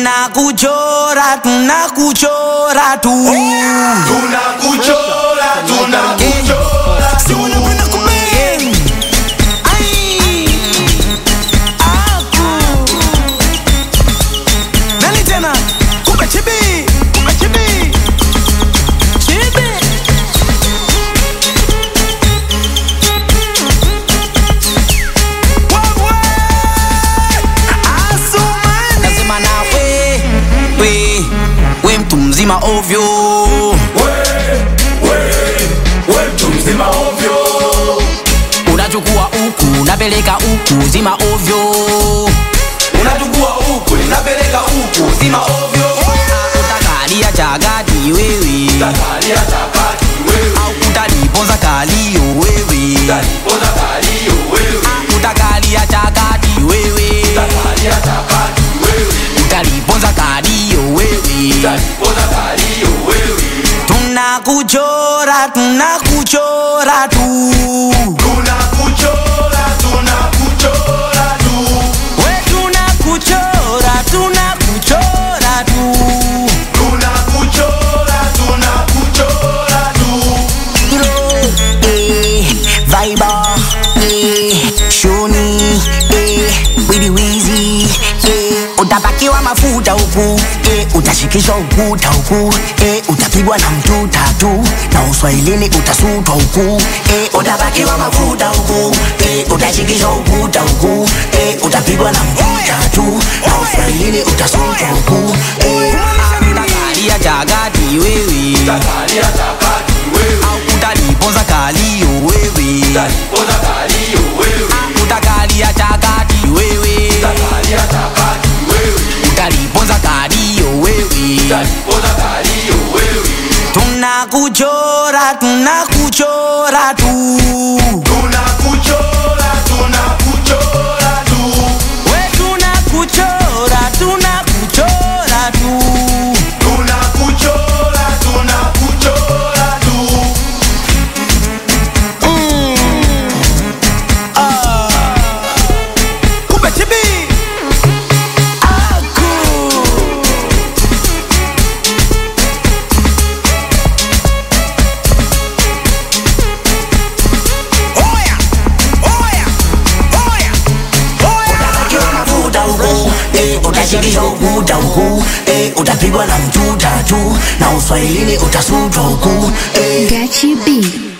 tunakuchora tunakuchora tu tunakuchora tunakuchora Si unapenda kubeng. Ai. Aku. Nani tena kumbe chibi kumbe chibi chibi Wewe. Asumani. Nasema na we, we, we mtu mzima ovyo we mtu mzima ovyo unachukua huku unapeleka huku zima ovyo unachukua huku ninapeleka huku zima ovyo utakalia chagati wewe takalia chapati wewe au utaliponza kalio wewe talipoza kalio wewe utakalia chagati wewe takalia chapati wewe utaliponza kalio wewe talipoza kalio wewe tunakuchora tunakuchora tu tunakuchora tunakuchora tu we tunakuchora tunakuchora tu tunakuchora tunakuchora tu eh, Viber, eh, Shoni, eh, Widi Wizi, eh, utapakiwa mafuta huku eh, utashikishwa ukuta huku eh, utapigwa na mtu tatu na uswahilini utasutwa huku eh, utapakiwa mafuta huku eh, utashikishwa ukuta huku eh, utapigwa na mtu tatu na uswahilini utasutwa huku eh, utakalia chagati wewe takalia chapati wewe au utaliponza kalio wewe talipoza kalio wewe utakalia chakati wewe takalia chapati wewe utaliponza kalio wewe talipoza kalio wewe tunakuchora tunakuchora tu tunakuchora tunakuchora tu we tunakuchora tunakuchora tu tunakuchora tunakuchora tu kumbe chibi aku oya oya oya oya utapakiwa mafuta huku eh, utashikishwa ukuta huku eh, utapigwa na mtu tatu na uswahilini utasutwa huku eh. Gachi B.